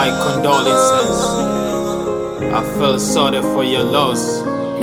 My condolences. I feel sorry for your loss.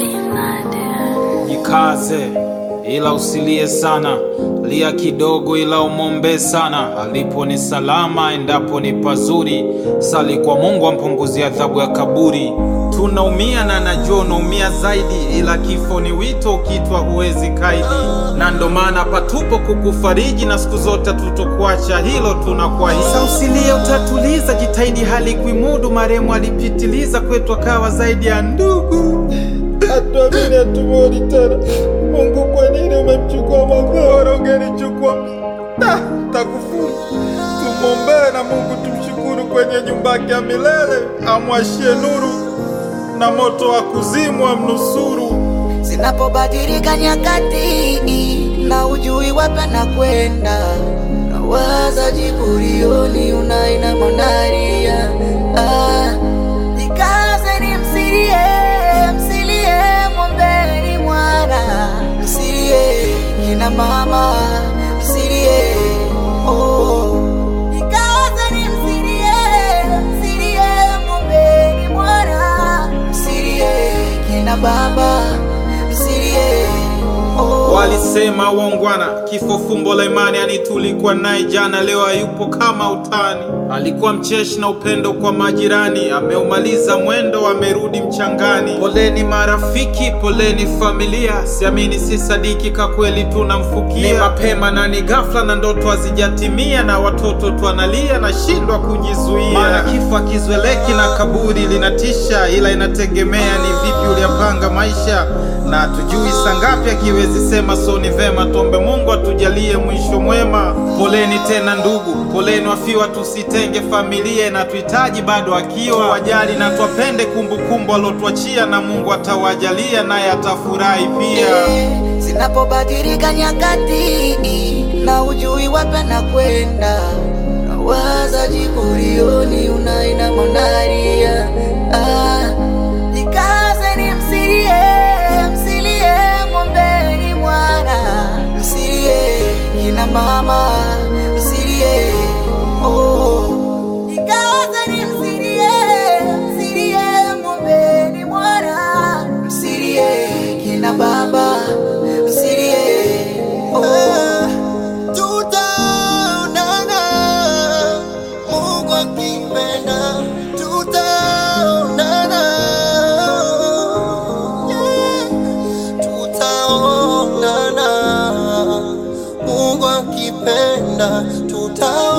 Jikaze ila usilie sana, lia kidogo ila umombe sana. Alipo ni salama, endapo ni pazuri. Sali kwa Mungu ampunguzie adhabu ya kaburi. Tunaumia na najua unaumia zaidi, ila kifo ni wito, ukitwa huwezi kaidi, na ndo maana patupo kukufariji, na siku zote tutokuacha, hilo tunakuahidi. Sasa usilie, utatuliza, jitahidi hali kuimudu. Marehemu alipitiliza kwetu, akawa zaidi ya ndugu. Hatuamini, hatumuoni tena. Mungu, kwa nini umemchukua Magoro? Ungenichukua Da, takufuru. Tumwombee na Mungu tumshukuru kwenye nyumba yake ya milele, amwashie nuru na moto wa kuzimu amnusuru. Zinapobadilika nyakati na ujui wapi na kwenda, nawaza jiburioni unaina mondaria ah, jikaze ni msilie, msilie mwombeni mwana, msilie kina mama, msilie oh. Jikaze ni msilie, msilie mwombeni mwana, msilie kina baba, msilie oh. Walisema waungwana, kifo fumbo la imani. Yani tulikuwa naye jana, leo hayupo kama utani. Alikuwa mcheshi na upendo kwa majirani, ameumaliza mwendo, amerudi mchangani. Poleni marafiki, poleni familia, siamini si sadiki, ka kweli tunamfukia. Ni mapema na ni ghafla, na ndoto hazijatimia, na watoto twanalia, nashindwa kujizuia. Maana kifo akizoeleki na kaburi linatisha, ila inategemea ni vipi uliyapanga maisha, na tujui saa ngapi akiwezi sema. So ni vema tuombe Mungu atujalie mwisho mwema. Poleni tena ndugu, poleni wafiwa, tusitenge familia na tuhitaji bado akiwa wajali na twapende kumbukumbu alotuachia, na Mungu atawajalia naye atafurahi pia. Zinapobadilika nyakati na ujui wapi na kwenda, nawaza jiburioni unaina mondaria ah, jikaze ni msilie, msilie mwombeni mwana, msilie kina mama, msilie oh. Jikaze ni msilie, msilie mwombeni mwana, msilie kina baba, msilie oh. Tutaonana, Mungu akipenda, tutaonana. Yeah. Tutaonana, Mungu akipenda, tutaonana.